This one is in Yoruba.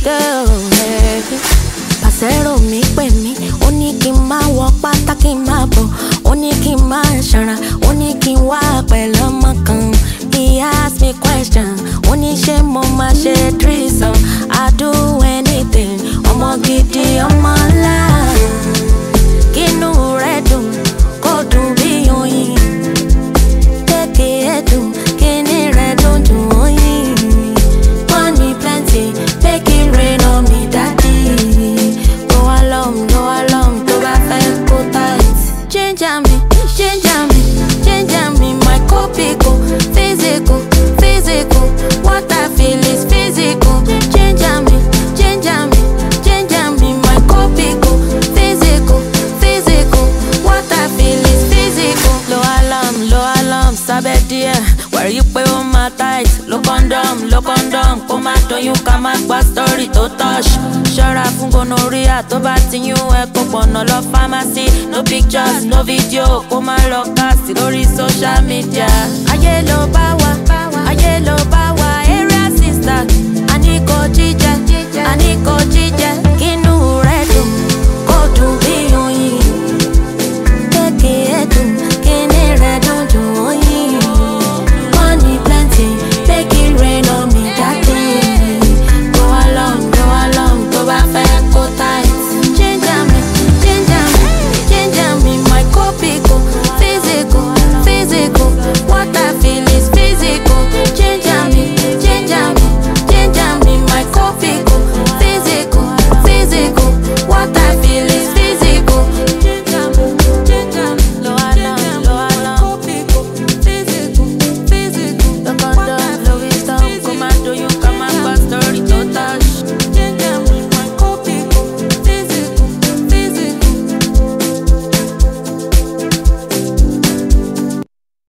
girl. Baby. Pàṣẹ́rò mi pè mí, ó ní kí n máa wọ pátá kí n máa bọ̀, ó ní kí n máa ṣanra, ó ní kí n wá pẹ̀lú ọmọ kan. He ask me question, ó ní ṣé mo máa ṣe threesome, I do anything, ọmọ gidi ọmọ ńlá. Kínú rẹ̀ dùn, kó dùn bí oyin. Kéèké ẹ̀ dùn, kíní rẹ̀ dùn dùn oyin. Money plenty, make it rain on me, daddy. Go along, go along, tó bá fẹ́ kó tight. Change am me, change am me, change am me, my copy go physical, physical. What I feel is physical. Change am me, change am me, change am me, my copy go physical, physical. What I feel is physical. Low alarm, low alarm, sábẹ́ díẹ̀. Wẹ̀rí pé ó máa tight. Lo condom, lo condom. Kó má doyún ká má gba story tó touch. Ṣọ́ra fún gonorrhea tó bá ti yún ẹ kó pọ̀nà lọ pharmacy. No pictures, no video. Kó má lọ cast lórí social media. Ayé ló bá wà.